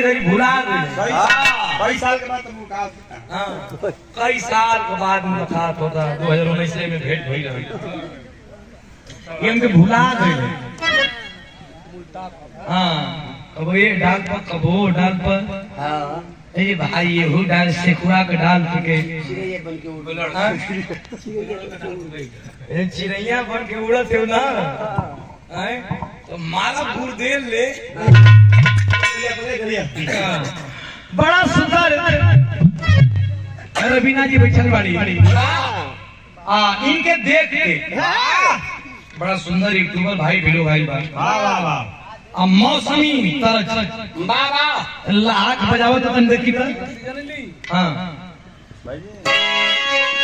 घड़ी भुला गए कई कई साल के बाद तुम का हाँ, कई साल के बाद मुलाकात होता दो हजार उन्नीस में भेंट भई रही ये हमके भुला गए हाँ कबो ये डाल पर कबो वो डाल पर हाँ ए भाई ये हु डाल सेकुआ के डाल के चिड़ैया बन के उड़ हाँ? ए चिड़ैया बन के उड़त हो ना हैं? तो माला गुरदेल ले हाँ। बड़ा सुंदर रवीना जी बैठल बाड़ी आ इनके देख के बड़ा सुंदर यूट्यूबर भाई भिड़ो भाई बा वाह वाह वाह आ मौसमी तरह बाबा लाख बजावत तो तन देखी त हाँ भाई जी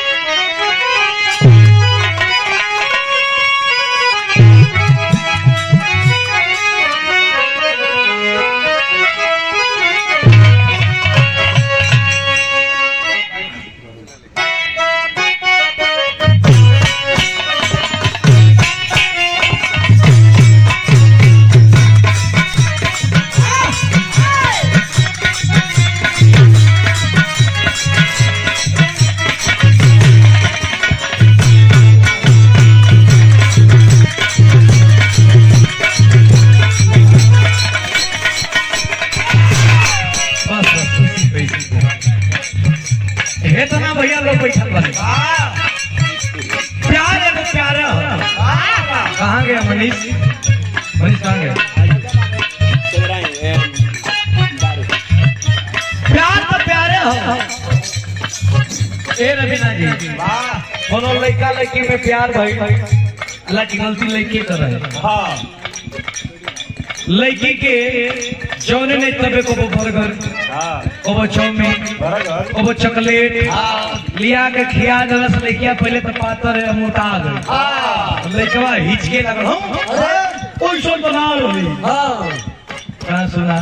बस बस हे तो ना भैया लोग बैठल बारे प्यार है तो प्यार है कहाँ गया मनीष मनीष कहाँ गया प्यार तो प्यारे हो ए रवीना जी वाह कोनो लड़का लड़की में प्यार भाई अल्लाह की गलती लड़की कर रहे हाँ लड़की के जौने नहीं तबे को वो बर्गर हाँ को वो चाउमीन बराबर को वो चॉकलेट लिया के खिया दलस लड़किया पहले तो पातर है मोटा आ गई लड़कवा हिचके लगल हम कोई सोच बना लो कहाँ सुना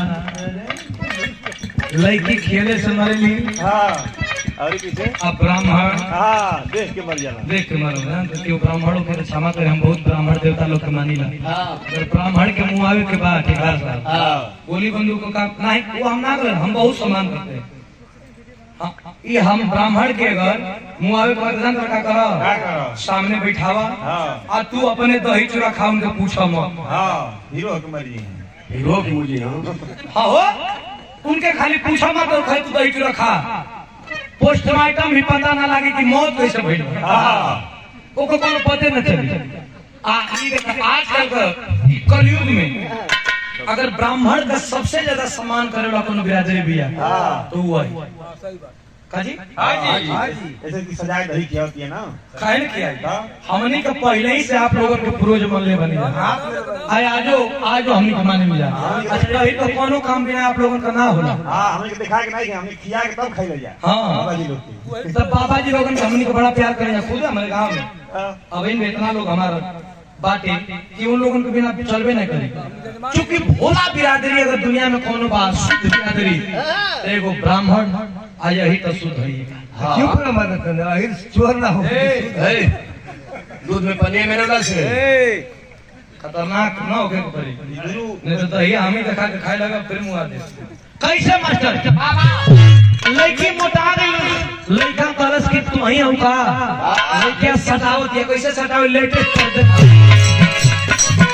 लड़की खेले से मरेली हाँ और पीछे अब ब्राह्मण हाँ देख के मर जाना देख के मरो ना तो क्यों ब्राह्मणों के तो क्षमा करे हम बहुत ब्राह्मण देवता लोग के मानी ला अगर ब्राह्मण के मुंह आवे के बाद ठेकेदार साहब हाँ गोली बंदूक को काम नहीं वो हम ना करें हम बहुत सम्मान करते हैं हाँ, ये हम ब्राह्मण के अगर मुंह आवे के बाद जान का क्या करो करो सामने बैठावा हाँ आ तू अपने दही चूड़ा खा उनके पूछा मत हाँ हीरो के मर जी हीरो की मुझे हाँ हो उनके खाली पूछा मत और खाली तू दही चूड़ा खा पोस्टमार्टम भी पता ना लगे कि मौत कैसे भइल बा। हाँ ओको कोनो पते न चली आ ई देख आजकल का ई कलयुग में अगर ब्राह्मण का सबसे ज्यादा सम्मान करे वाला कोनो बिरादरी भी है हाँ तो वो है काजी हाँ जी ऐसे की सजाए दही किया होती है ना काहे न किया है? हाँ। हमनी का पहले ही से आप लोगों के पूर्वज मन ले बनी आए आजो आजो हमनी के माने मिला अच्छा कहीं तो कोनो काम बिना आप लोगों का ना होला हाँ हमने के दिखा के नहीं किया हमने खिया के तब खाई ले जाए हाँ। बाबा जी लोग की सब बाबा जी लोगन के हमनी को बड़ा प्यार करें खुद हमारे गाँव में हाँ। अब इन इतना लोग हमारा बाटे कि उन लोगों के बिना चलबे नहीं करे क्योंकि भोला बिरादरी अगर दुनिया में कोनो बात शुद्ध बिरादरी तो एगो ब्राह्मण आ यही तो शुद्ध है क्यों पूरा मदद करना आखिर चोर ना हो दूध में पनीर में डाल से खतरनाक न हो गए पड़ी ये गुरु नहीं तो दही हम ही दिखा के खाए लगा फिर मुआ दे कैसे मास्टर लड़की मोटा गई लड़का तरस की तू ही हम का लड़कियां सटावत है कैसे सटावे लेटेस्ट कर दे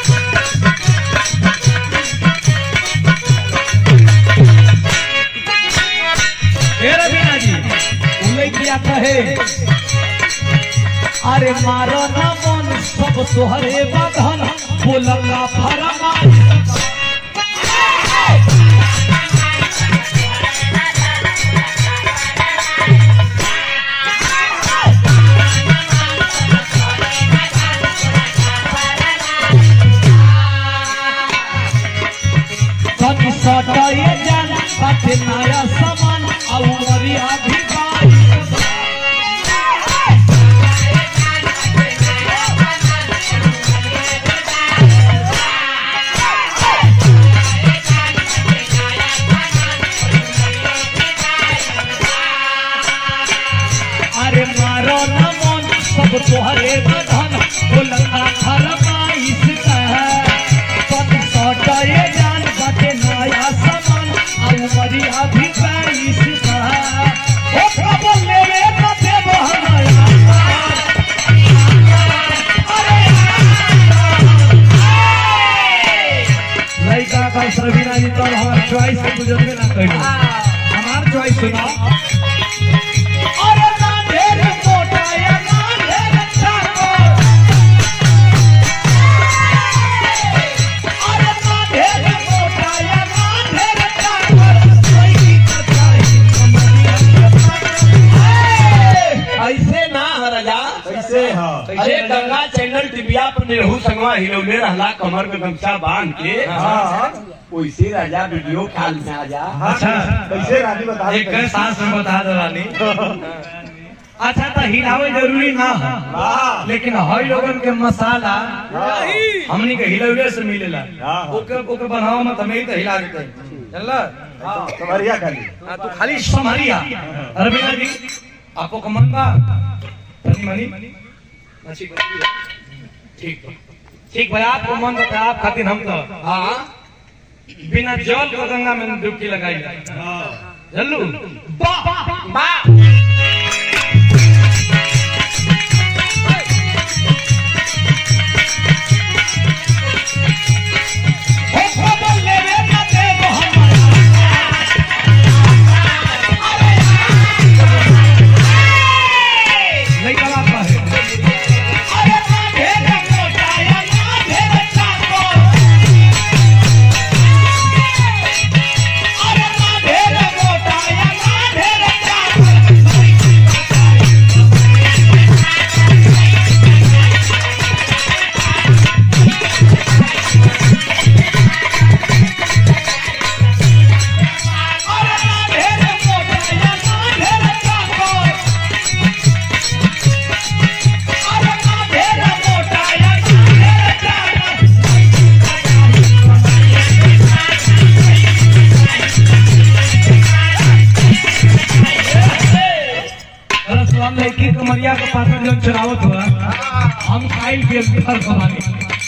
हे रवीना जी उ लड़की आता है अरे मारो ना मन सब तोहरे बधन बोलला फरमा कति सटाए जान बाटे नया सामान आ उमरिया भी बाई अरे मारो न मन सब तोहरे बधन बोलता फरमाइश कह पति सटाए जान बाटे नया सामान आ बस रवीना जी तो हमार चॉइस से गुजरबे ना करी हमार चॉइस सुनाओ अरे ना ढेर मोटा या ना ढेर चाकर अरे ना ढेर मोटा या ना ढेर चाकर कोई की तरकारी कमरिया ऐसे ना राजा कैसे हाँ अरे गंगा चैनल टिबिया पर निरहू संगवा हिलौले रहला कमर में गमछा बांध के हाँ वैसे राजा वीडियो कॉल में आ जा अच्छा कैसे रानी बता एक सांस में बता दे रानी अच्छा तो हिलावे जरूरी ना हो वाह लेकिन हई लोगन के मसाला हमनी के हिलौले से मिलेला हाँ। ओके ओके बनाओ मत हमें ही तो हिला देते चल कमरिया खाली तू खाली संभारिया रवीना जी आपको का मन बा तनी मनी अच्छी बात है। ठीक बा ठीक भाई आपको मन बता आप खातिर हम तो हाँ बिना जल को गंगा में डुबकी लगाई जल्लू बा हो खबर लेवे ना देव हमारा नहीं कला का है अरे ना ढेर मोटा या ना ढेर चाकर अरे ना ढेर मोटा या ना ढेर चाकर अरे ना ढेर मोटा या ना ढेर चाकर अरे ना ढेर मोटा या ना ढेर चाकर अरे सलाम लड़की कमरिया के पास में जब चुरावत हुआ हम खाइल के घर कमानी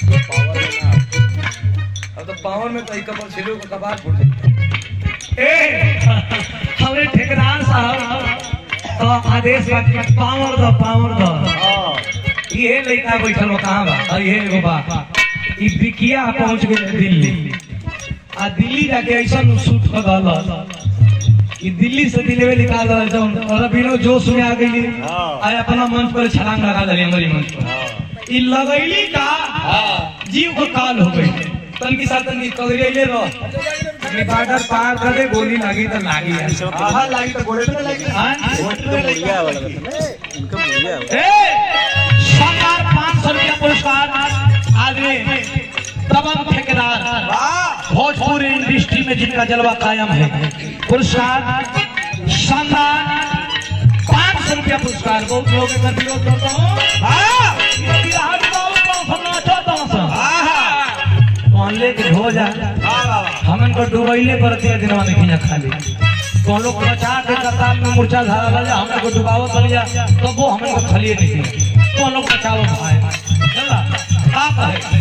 अब तो पावर में तो कपड़ छिलो का कबार फूट जाए ए हमरे ठेकेदार साहब तो आदेश बा कि पावर दो पावर दो हाँ ये लड़का बैठल बा कहां बा और ये एगो बा ई बिकिया पहुंच गए दिल्ली आ दिल्ली जाके ऐसा शूट हो गल कि दिल्ली से दिलवे निकाल रहा जौन और अभी जोश में आ गई हाँ। आय अपना मंच पर छलांग लगा दिली हमारी मंच पर हाँ ई लगैली का जीव को काल हो गई तन की साथ तन की कगरियले रह अपनी बॉर्डर पार कर दे गोली लागी तो लागी है हाँ लागी तो गोले पे ना लागी हाँ? मुड़िया वाला इनका मुड़िया ए सरकार पाँच सौ रुपया पुरस्कार आदमी दबंग ठेकेदार वाह भोजपुरी इंडस्ट्री में जिनका जलवा कायम है पुरस्कार शानदार पाँच सौ रुपया पुरस्कार बहुत लोग एकर विरोध करते हो वाह ये बिहार के बाबू को हम नाचो तो सब वाह ले के हो जा वाह हमन को डुबैले करते दिनवा में खिया खाली तो लोग बचा के कतार में मूर्छा धारा लगा हमन को डुबावत बन जा तो वो हमन को खलिए नहीं तो लोग बचाओ भाई चला आप है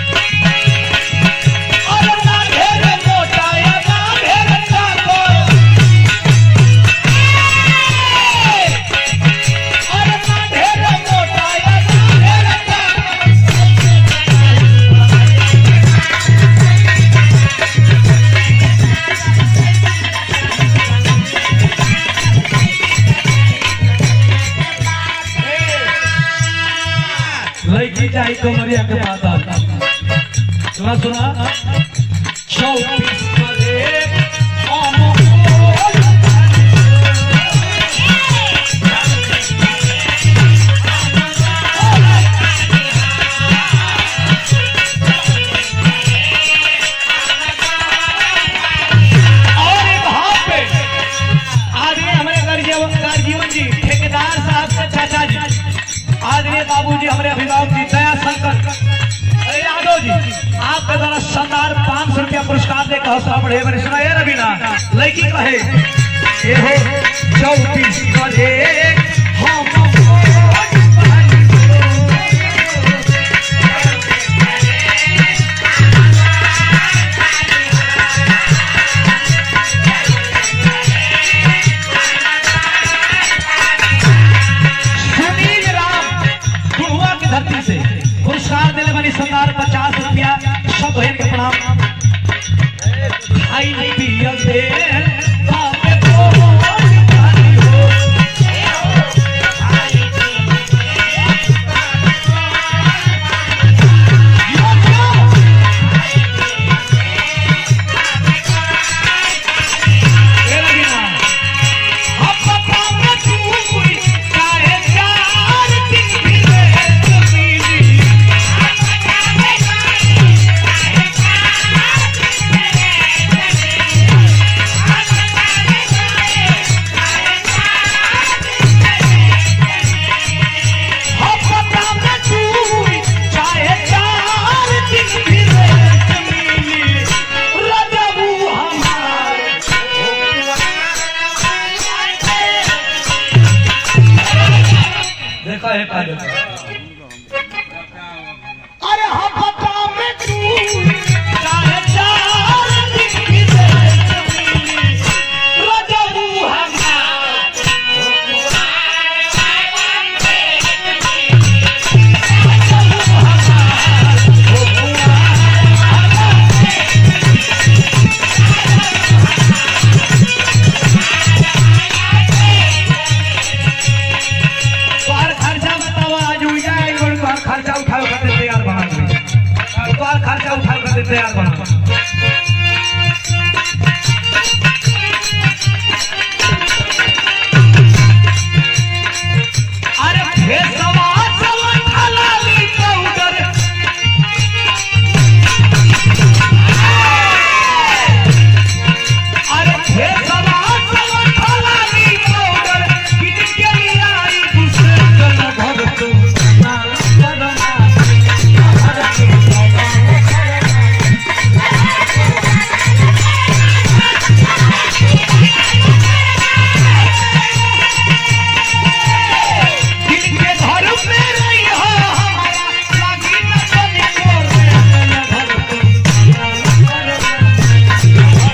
अरे ना ढेर मोटा या ना ढेर चाकर अरे ना ढेर मोटा या ना ढेर चाकर लड़की चाहिए तो मरिया के पास आता सुना सुना चौबीस करे अमोल और वहाँ पे आदरणीय हमारे गर्जीवन गर्जीवन जी ठेकेदार साहब के चाचा जी आदरणीय बाबू जी हमारे अभिभावक जी दया शंकर अरे यादव जी आपके द्वारा शानदार पाँच सौ रुपया पुरस्कार दे कहो बढ़े बने सुना ये रवीना लड़की कहे ये हो चौबीस बजे हम सुनील राम गुरुआ की धरती से पुरस्कार देने वाली सरकार पचास रुपया सब बहन के प्रणाम आई पिया दे बाबे बोल पानी हो ये लगी ना अब पता में तू हुई चाहे चार दिन भी रहे जमीनी अब पता में तू हुई चाहे चार दिन भी रहे जमीनी रजबू हमारे देखा है काजल अरे हम पता में तू चाहे चार दिन की जिंदगी रजबू हमार तोहार खर्चा बतावा आज उइजा आई और तोहार खर्चा उठाओ कर तैयार बना दे तोहार खर्चा उठाओ कर तैयार बना अरे भेसवा चलन हलाली पाउडर अरे भेसवा चलन हलाली पाउडर किन के लिए आई दूसरे जन घर तो ना करना दिल के घर में रही हो हमारा लागी न बने मोर में घर तो ना करना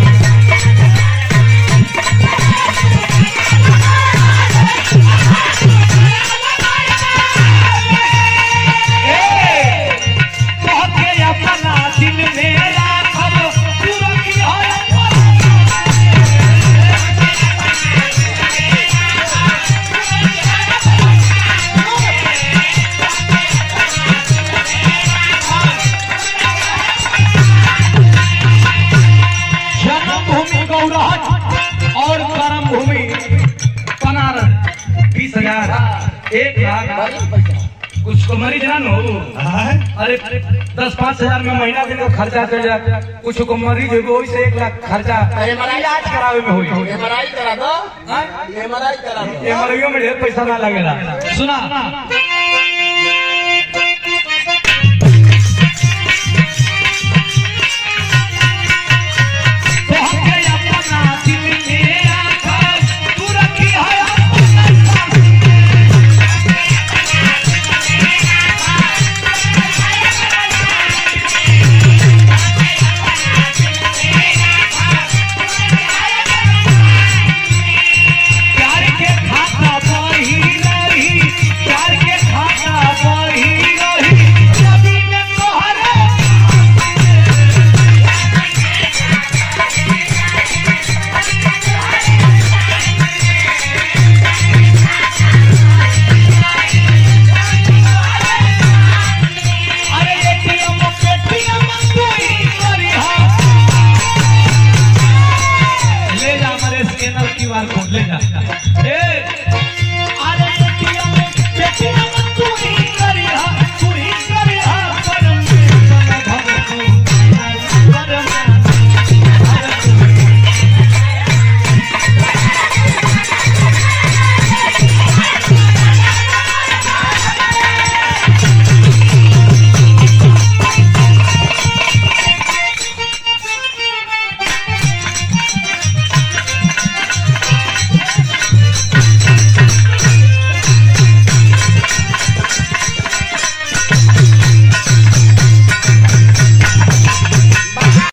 तोहके अपना दिल में राखब तू रखी हो जन्मभूमि गौरहट और कर्म भूमि बनारस बीस हजार एक लाख कुछ को मरीज ना नो अरे दस पाँच हजार में महीना दिन का खर्चा चल जाए कुछ को मरीज हो वही से एक लाख खर्चा इलाज करावे में हुई एमआरआई करा दो एमआरआई करा दो एमआरआई में ढेर पैसा ना लगेला सुना